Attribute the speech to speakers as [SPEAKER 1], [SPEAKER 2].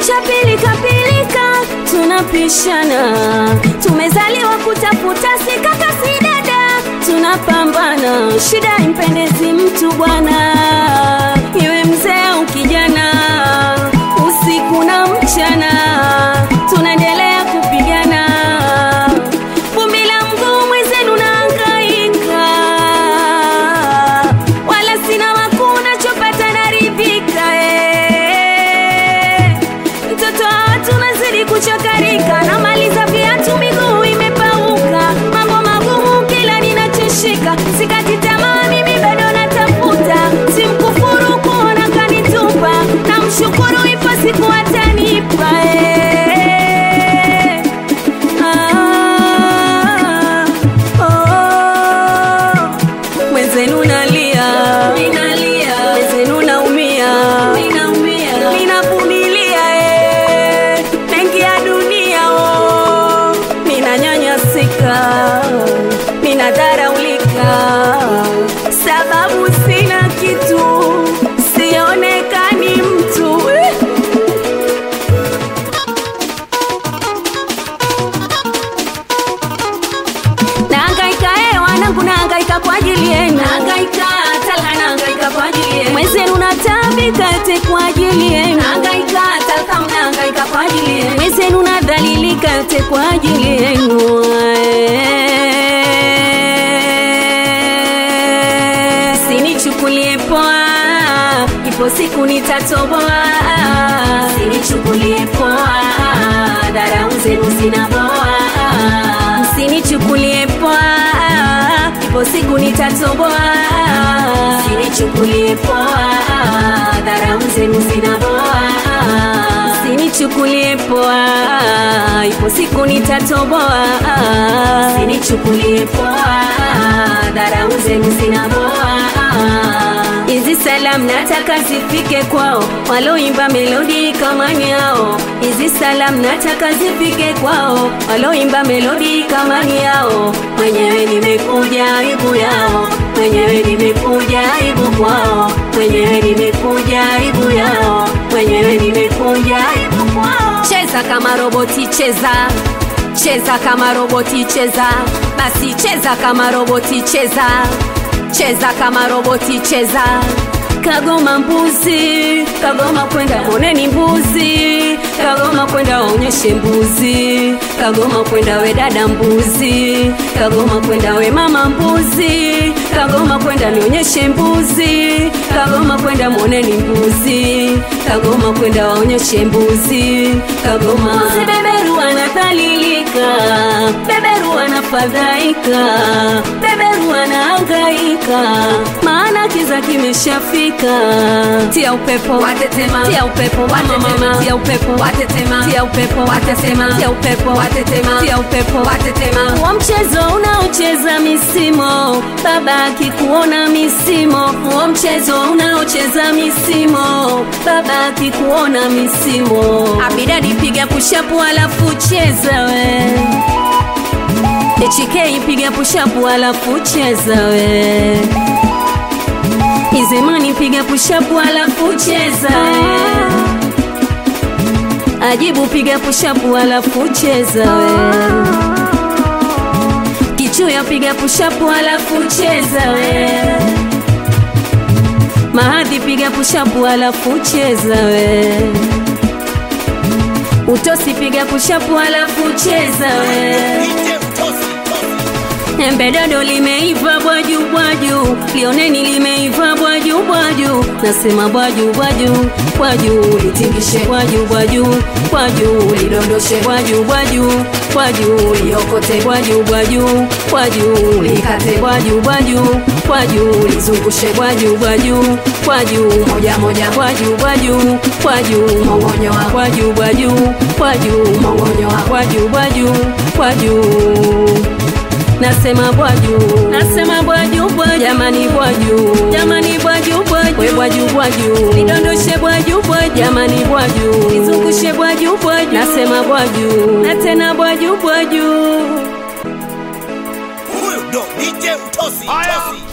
[SPEAKER 1] maisha pilika pilika, tunapishana, tumezaliwa kutafuta, si kaka si dada, tunapambana, shida impendezi mtu bwana, iwe mzee au kijana, usiku na mchana, tunaendelea kupigana, vumbi la mguu mwenzenu naangaika, wala sina makuu nachopata naridhika eh. Mtoto wa watu nazidi kuchakarika, namaliza viatu miguu imepauka, mambo magumu kila ninachoshika, sikati tamaa mimi bado natafuta, simkufuru kuona kanitupa, namshukuru ipo siku atanipa eh. Ah, oh. Mwenzenu nalia, mwenzenu naumia, ninavumilia eh, mengi ya dunia oh, ninanyanyasika, ninadharaulika, sababu sina kitu, sionekani mtu eh. Nahangaika eh, wanangu nahangaika kwa ajili yenu. Nahangaika talaka nahangaika kwa ajili yenu. Mwenzenu natabika ete kwa ajili yenu. Nahangaika talaka mnahangaika kwa ajili yenu. Mwenzenu nadhalilika ete kwa ajili yenu. Sinichukulie poa, ipo siku nitatoboa. Sinichukulie poa, dharau zenu zinaboa Msinichukulie poa, ipo siku nitatoboa. Msinichukulie poa, dharau zenu zinaboa. Msinichukulie poa, ipo siku nitatoboa. Msinichukulie poa, dharau zenu zinaboa. Hizi salamu nataka zifike kwao waloimba melodi kama yao. Hizi salamu nataka zifike kwao waloimba melodi kama yao. Mwenyewe nimekuja aibu yao, mwenyewe nimekuja aibu kwao, mwenyewe nimekuja aibu yao, mwenyewe nimekuja aibu kwao. Cheza kama roboti, cheza cheza kama roboti, cheza basi, cheza kama roboti, cheza cheza kama roboti cheza kagoma mbuzi kagoma kwenda moneni mbuzi kagoma kwenda waonyeshe mbuzi kagoma kwenda we dada mbuzi kagoma kwenda we mama mbuzi kagoma kwenda nionyeshe mbuzi kagoma kwenda moneni mbuzi kagoma kwenda waonyeshe mbuzi kagoma mbuzi beberu anadhalilika beberu anafadhaika beberu anahangaika maana kiza kimeshafika tia upepo
[SPEAKER 2] Watetema.
[SPEAKER 1] tia upepo mama mama tia upepo
[SPEAKER 2] Watetema.
[SPEAKER 1] tia upepo
[SPEAKER 2] Watetema.
[SPEAKER 1] tia upepo
[SPEAKER 2] Watetema.
[SPEAKER 1] tia upepo
[SPEAKER 2] Watetema.
[SPEAKER 1] wa mchezo unaocheza misimo baba akikuona misimo wa mchezo unaocheza misimo baba akikuona misimo abidadi piga pushapu alafu cheza we HK piga pushapu alafu cheza we Izemani piga pushapu alafu cheza we Ajibu piga pushapu alafu cheza we Kichuya piga pushapu alafu cheza we Mahadhi piga pushapu alafu cheza we Utosi piga pushapu alafu cheza we Embedodo limeiva bwaju bwaju, lioneni limeiva bwaju bwaju, nasema bwaju bwaju bwaju, litingishe bwaju bwaju bwaju, lidondoshe bwaju bwaju bwaju, liokote bwaju bwaju bwaju, likate bwaju bwaju bwaju, lizungushe bwaju bwaju bwaju, moja moja bwaju bwaju bwaju, mongonyoa bwaju bwaju bwaju, mongonyoa bwaju bwaju bwaju nasema bwaju nasema bwaju bwaju jamani bwaju jamani bwaju bwaju we bwaju bwaju nidondoshe bwaju bwaju jamani bwaju nizungushe bwaju bwaju nasema bwaju na tena bwaju bwaju
[SPEAKER 3] Huyu ndo DJ Utosi. Utosi.